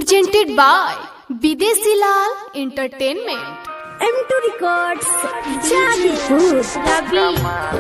presented by Videsi Lal Entertainment. M2 Records, Jadipur, Ravi.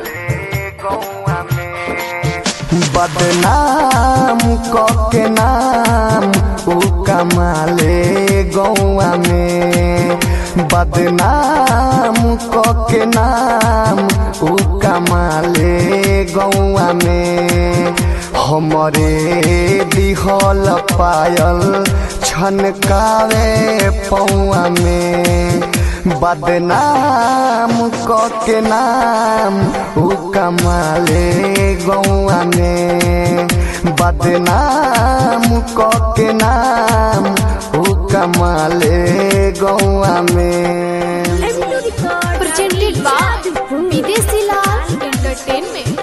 बदनाम के नाम उ कमाले गौआ में बदनाम के नाम उ कमाले गौआ में हमरे दिहल पायल छनकावे पौआ में बदनाम के नाम उ कमाले गौआ में बदनाम के नाम उ कमाले गौआ में M2 Records, Presented by Jadipur. Videsi Lal Entertainment.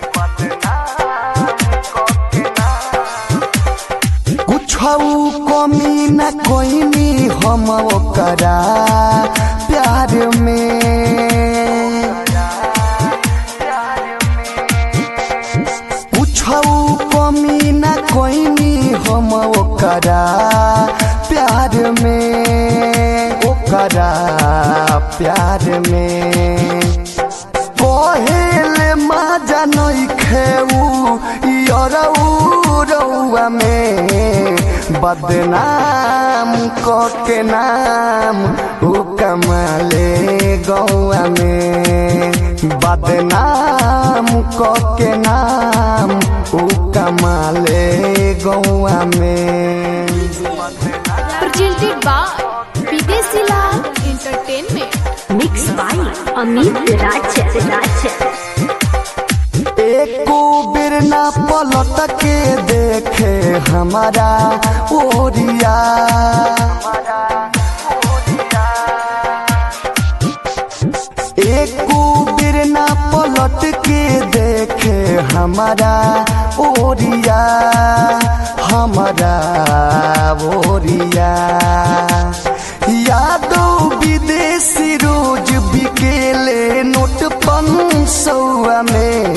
कुछ कमी न कोई हम ओकरा प्यार में कुछ कमी न कोई हम ओकरा प्यार में ओकरा प्यार में कोहेल माजा नहीं खेऊ यरऊ रउआ में बदनाम क के नाम उ कमाले गौआ में बदनाम क के नाम उ कमाले गौआ में Presented by Videsi Lal Entertainment. Mixed by Amit Raj. Raj. एको बेर ना पलट के देखे हमारा ओरिया एको बेर ना पलट के देखे हमारा ओरिया हमारा ओरिया यादो विदेशी रोज बिकेले नोट पन सौआ में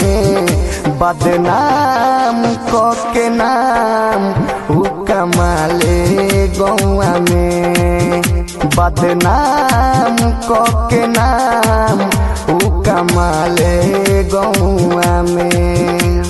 बदनाम क के नाम उ कमाले गौआ में बदनाम क के नाम उ कमाले गौआ में